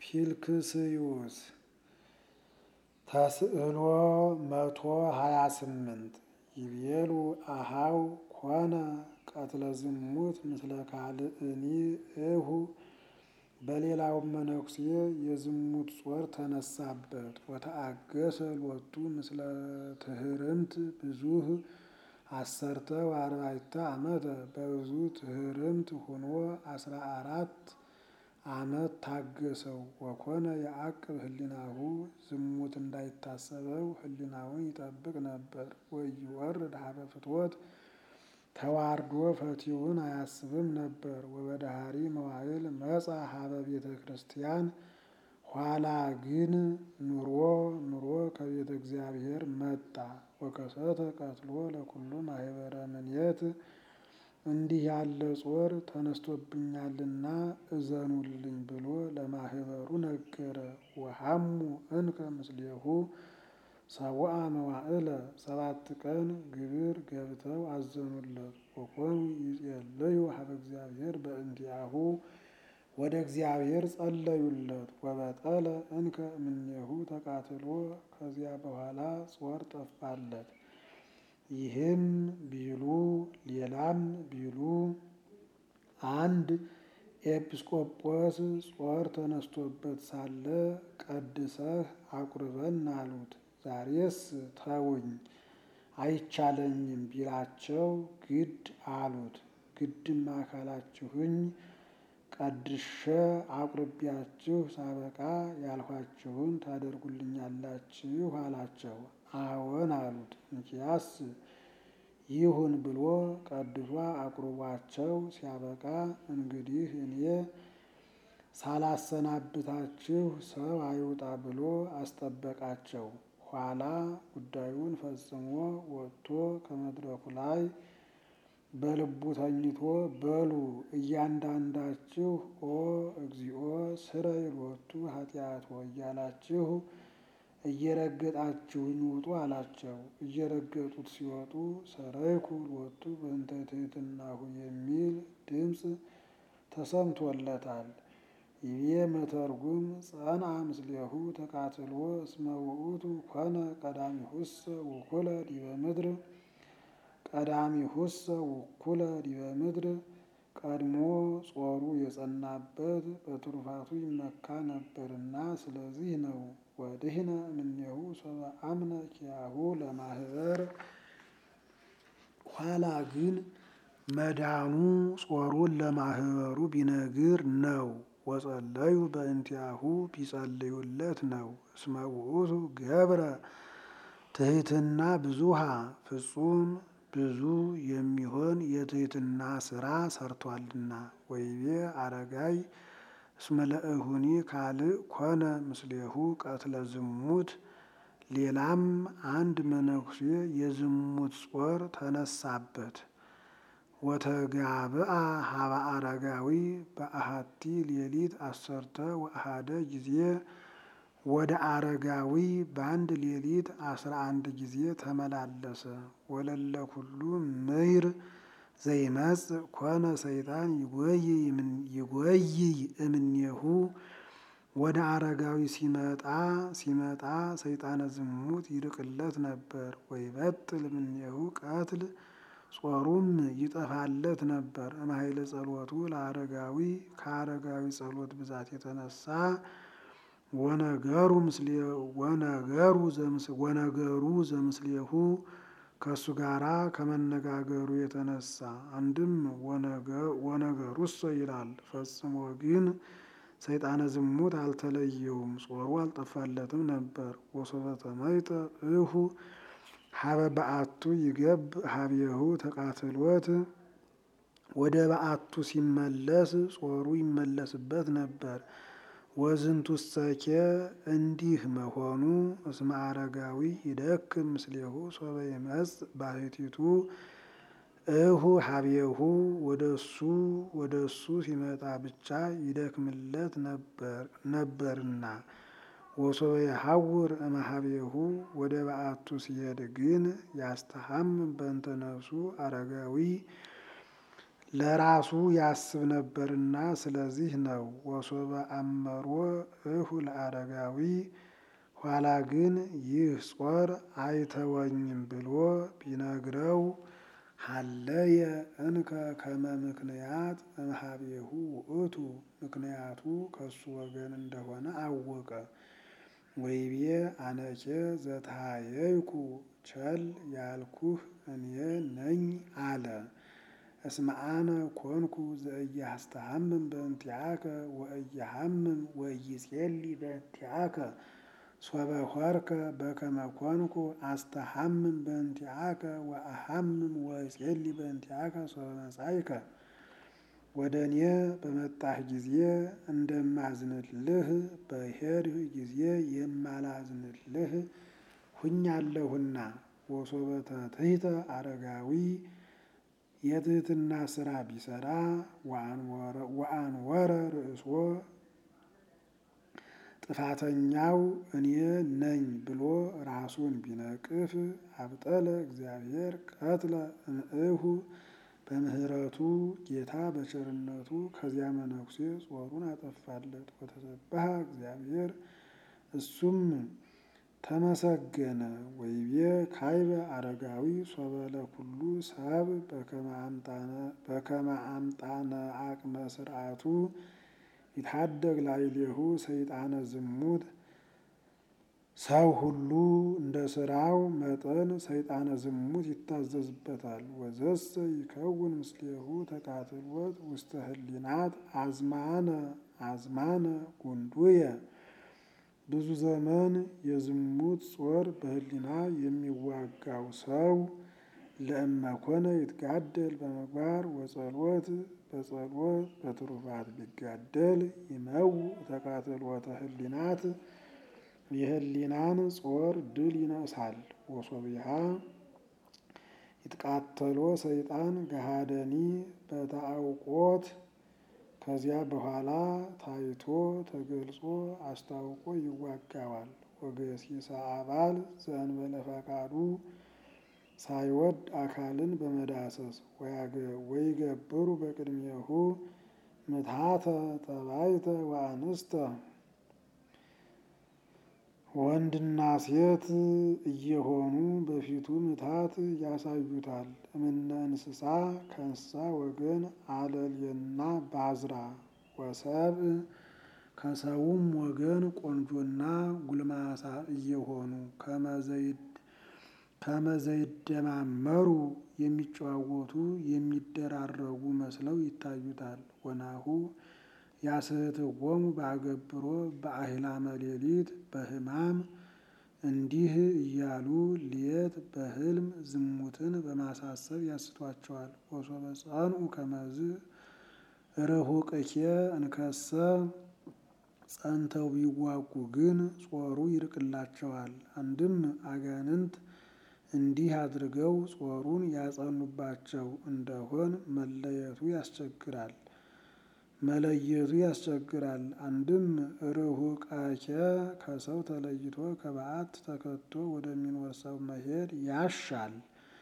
ፊልክስዩስ ተስዕሎ መቶ ሀያ ስምንት ይቤሉ አሃው ኮነ ቀትለ ዝሙት ምስለ ካልእኒ እሁ በሌላውም መነኩሴ የዝሙት ጾር ተነሳበት። ወተአገሰ ሎቱ ምስለ ትህርምት ብዙህ አሰርተ ወአርባዕተ ዓመተ በብዙ ትህርምት ሆኖ አስራ አራት ዓመት ታገሰው። ወኮነ የዐቅብ ህሊናሁ ዝሙት እንዳይታሰበው ህሊናውን ይጠብቅ ነበር። ወኢይወርድ ሀበ ፍትወት ተዋርዶ ፈቲውን አያስብም ነበር። ወበዳህሪ መዋዕል መጻ ሀበ ቤተ ክርስቲያን ኋላ ግን ኑሮ ኑሮ ከቤተ እግዚአብሔር መጣ። ወከሰተ ቀትሎ ለኩሉ ማህበረ ምኔት እንዲህ ያለ ጾር ተነስቶብኛልና እዘኑልኝ ብሎ ለማህበሩ ነገረ። ወሐሙ እንከ ምስሌሁ ሰብአ መዋዕለ ሰባት ቀን ግብር ገብተው አዘኑለት። ወኮኑ ይጼልዩ ሀበ እግዚአብሔር በእንቲአሁ ወደ እግዚአብሔር ጸለዩለት። ወበጠለ እንከ እምኔሁ ተቃትሎ ከዚያ በኋላ ጾር ጠፋለት። ይህም ቢሉ ሌላም ቢሉ አንድ ኤጲስቆጶስ ጾር ተነስቶበት ሳለ ቀድሰህ አቁርበን አሉት። ዛሬስ ተውኝ አይቻለኝም ቢላቸው ግድ አሉት። ግድም አካላችሁኝ ቀድሼ አቁርቢያችሁ ሳበቃ ያልኋችሁን ታደርጉልኛላችሁ አላቸው። አዎን አሉት። እንኪያስ ይሁን ብሎ ቀድሶ አቁርቧቸው ሲያበቃ እንግዲህ እኔ ሳላሰናብታችሁ ሰው አይውጣ ብሎ አስጠበቃቸው። ኋላ ጉዳዩን ፈጽሞ ወጥቶ ከመድረኩ ላይ በልቡ ተኝቶ በሉ እያንዳንዳችሁ ኦ እግዚኦ ስረይ ሎቱ ኃጢአቶ እያላችሁ እየረገጣችሁኝ ውጡ አላቸው። እየረገጡት ሲወጡ ሰረይኩ ሎቱ በእንተ ትሕትናሁ የሚል ድምፅ ተሰምቶለታል። ይቤ መተርጉም ጸንዐ ምስሌሁ ተቃትሎ እስመ ውእቱ ኮነ ቀዳሚሁሰ ውኩለ ዲበ ምድር ቀዳሚሁሰ ውኩለ ዲበ ምድር ቀድሞ ጾሩ የጸናበት በትሩፋቱ ይመካ ነበርና ስለዚህ ነው። ወድህነ እምኔሁ ሰበ አምነ ኪያሁ ለማህበር ኋላ ግን መዳኑ ጾሩን ለማህበሩ ቢነግር ነው። ወጸለዩ በእንቲአሁ ቢጸልዩለት ነው። እስመ ውእቱ ገብረ ትሕትና ብዙሃ ፍጹም ብዙ የሚሆን የትሕትና ስራ ሰርቷልና። ወይቤ አረጋይ እስመ ለእሁኒ ካልእ ኮነ ምስሌሁ ቀትለ ዝሙት ሌላም አንድ መነኩሴ የዝሙት ጾር ተነሳበት። ወተጋብአ ሀበ አረጋዊ በአሐቲ ሌሊት አሰርተ ወአሐደ ጊዜ ወደ አረጋዊ በአንድ ሌሊት አስራ አንድ ጊዜ ተመላለሰ። ወለለ ኩሉ ምይር ዘይመጽእ ኮነ ሰይጣን ይጎይይ እምኔሁ ወደ አረጋዊ ሲመጣ ሲመጣ ሰይጣነ ዝሙት ይርቅለት ነበር። ወይበጥል እምኔሁ ቀትል ጾሩም ይጠፋለት ነበር። እምኃይለ ጸሎቱ ለአረጋዊ ከአረጋዊ ጸሎት ብዛት የተነሳ ወነገሩ ወነገሩ ዘምስሌሁ ከእሱ ጋራ ከመነጋገሩ የተነሳ አንድም ወነገሩሰ ይላል። ፈጽሞ ግን ሰይጣነ ዝሙት አልተለየውም፣ ጾሩ አልጠፋለትም ነበር። ወሶበ ተመይጠ እሁ ሀበ በአቱ ይገብ ሀቤሁ ተቃትሎት ወደ በአቱ ሲመለስ ጾሩ ይመለስበት ነበር። ወዝንቱሰኬ እንዲህ መሆኑ እስመ አረጋዊ ይደክም ምስሌሁ ሶበ ይመጽእ ባሕቲቱ እሁ ሀቤሁ ወደሱ ወደሱ ሲመጣ ብቻ ይደክምለት ነበርና። ወሶበ የሐውር እምኀቤሁ ወደ በአቱ ሲሄድ ግን ያስተሐምም በእንተ ነፍሱ አረጋዊ ለራሱ ያስብ ነበርና ስለዚህ ነው። ወሶበ አመሮ እሁ ለአረጋዊ ኋላ ግን ይህ ጾር አይተወኝም ብሎ ቢነግረው ሀለየ እንከ ከመ ምክንያት እምኀቤሁ ውእቱ ምክንያቱ ከሱ ወገን እንደሆነ አወቀ። ወይቤ አነኬ ዘተሃየይኩ ቸል ያልኩህ እኔ ነኝ አለ። እስመ አነ ኮንኩ ዘኢያስተሐምም በእንቲአከ ወኢያሐምም ወኢይጼሊ በእንቲአከ ሶበ ሆርከ በከመ ኮንኩ አስተሐምም በእንቲአከ ወአሐምም ወእጼሊ በእንቲአከ ሶበ መጻእከ። ወደ እኔ በመጣህ ጊዜ እንደማዝንልህ በሄድህ ጊዜ የማላዝንልህ ሁኛለሁና። ወሶበ ተትሕተ አረጋዊ የትህትና ስራ ቢሰራ ወአንወረ ርእሶ ጥፋተኛው እኔ ነኝ ብሎ ራሱን ቢነቅፍ አብጠለ እግዚአብሔር ቀትለ እምእሁ በምህረቱ ጌታ በቸርነቱ ከዚያ መነኩሴ ጾሩን አጠፋለት። ወተሰብሐ እግዚአብሔር እሱም ተመሰገነ። ወይቤ ካይበ አረጋዊ ሶበ ለኩሉ ሰብ በከመ አምጣነ አቅመ ስርዓቱ ይታደግ ላዕሌሁ ሰይጣነ ዝሙት። ሰው ሁሉ እንደ ስራው መጠን ሰይጣነ ዝሙት ይታዘዝበታል። ወዘሰ ይከውን ምስሌሁ ተቃትሎት ውስተ ህሊናት አዝማነ አዝማነ ጉንዱየ ብዙ ዘመን የዝሙት ጾር በህሊና የሚዋጋው ሰው ለእመኮነ ይትጋደል በምግባር ወጸሎት በጸሎት በትሩፋት ቢጋደል ይመው ተቃትሎተ ህሊናት የህሊናን ጾር ድል ይነሳል። ወሶቢሃ ይትቃተሎ ሰይጣን ገሃደኒ በተአውቆት ከዚያ በኋላ ታይቶ ተገልጾ አስታውቆ ይዋጋዋል። ወገሲሰ አባል ዘእንበለ ፈቃዱ ሳይወድ አካልን በመዳሰስ ወይገብሩ በቅድሜሁ ምትሃተ ጠባይተ ወአንስተ ወንድና ሴት እየሆኑ በፊቱ ምታት ያሳዩታል። እምነ እንስሳ ከእንስሳ ወገን አለልየና ባዝራ ወሰብእ ከሰውም ወገን ቆንጆና ጉልማሳ እየሆኑ ከመዘይደማመሩ የሚጨዋወቱ የሚደራረጉ መስለው ይታዩታል። ወናሁ ያስሕትዎሙ በአገብሮ በአሂላመ ሌሊት በሕማም እንዲህ እያሉ ሌት በሕልም ዝሙትን በማሳሰብ ያስቷቸዋል። ወሶበ ጸንዑ ከመዝ ርሁቅኬ እንከሰ ጸንተው ቢዋጉ ግን ጾሩ ይርቅላቸዋል። አንድም አጋንንት እንዲህ አድርገው ጾሩን ያጸኑባቸው እንደሆን መለየቱ ያስቸግራል መለየቱ ያስቸግራል። አንድም ርሁቃኬ ከሰው ተለይቶ ከበዓት ተከቶ ወደሚኖር ሰው መሄድ ያሻል።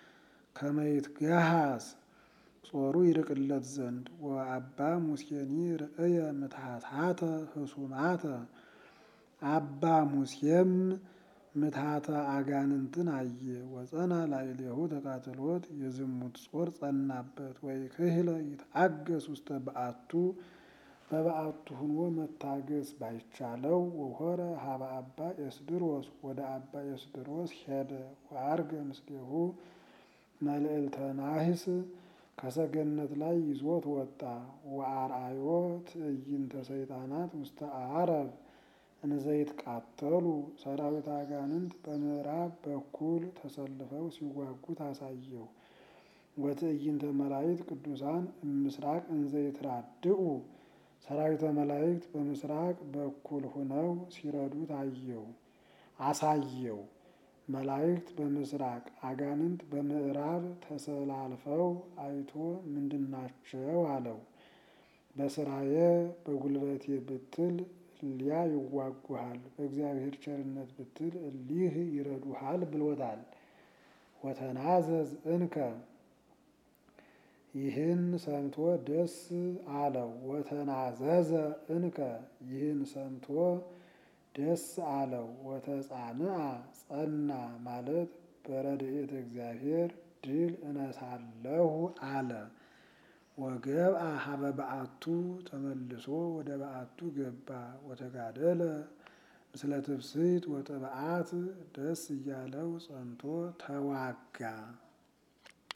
ከመይትገሃስ ጾሩ ይርቅለት ዘንድ ወአባ ሙሴኒ ርእየ ምትሃትሃተ ህሱማተ አባ ሙሴም ምትሃተ አጋንንትን አየ። ወጸና ላዕሌሁ ተቃትሎት የዝሙት ጾር ጸናበት። ወይ ክህለ ይትአገስ ውስተ በዓቱ በበዓቱ ሁኖ መታገስ ባይቻለው ወሆረ ሀበ አባ ኤስድሮስ ወደ አባ ኤስድሮስ ሄደ። ወአርገ ምስሌሁ መልዕልተ ናህስ ከሰገነት ላይ ይዞት ወጣ። ወአርአዮ ትዕይንተ ሰይጣናት ውስተ አረብ እንዘይትቃተሉ ሰራዊት አጋንንት በምዕራብ በኩል ተሰልፈው ሲዋጉት አሳየው። ወትዕይንተ መላእክት ቅዱሳን እምስራቅ እንዘይትራድኡ ሰራዊተ መላእክት በምስራቅ በኩል ሁነው ሲረዱት አየው አሳየው። መላእክት በምስራቅ አጋንንት በምዕራብ ተሰላልፈው አይቶ ምንድናቸው አለው። በስራዬ በጉልበቴ ብትል እሊያ ይዋጉሃል፣ በእግዚአብሔር ቸርነት ብትል እሊህ ይረዱሃል ብሎታል። ወተናዘዝ እንከ ይህን ሰምቶ ደስ አለው። ወተናዘዘ እንከ ይህን ሰምቶ ደስ አለው። ወተጻንአ ጸና ማለት በረድኤተ እግዚአብሔር ድል እነሳለሁ አለ። ወገብአ ሀበ በአቱ ተመልሶ ወደ በአቱ ገባ። ወተጋደለ ምስለ ትፍስሕት ወጥብዓት ደስ እያለው ጸንቶ ተዋጋ።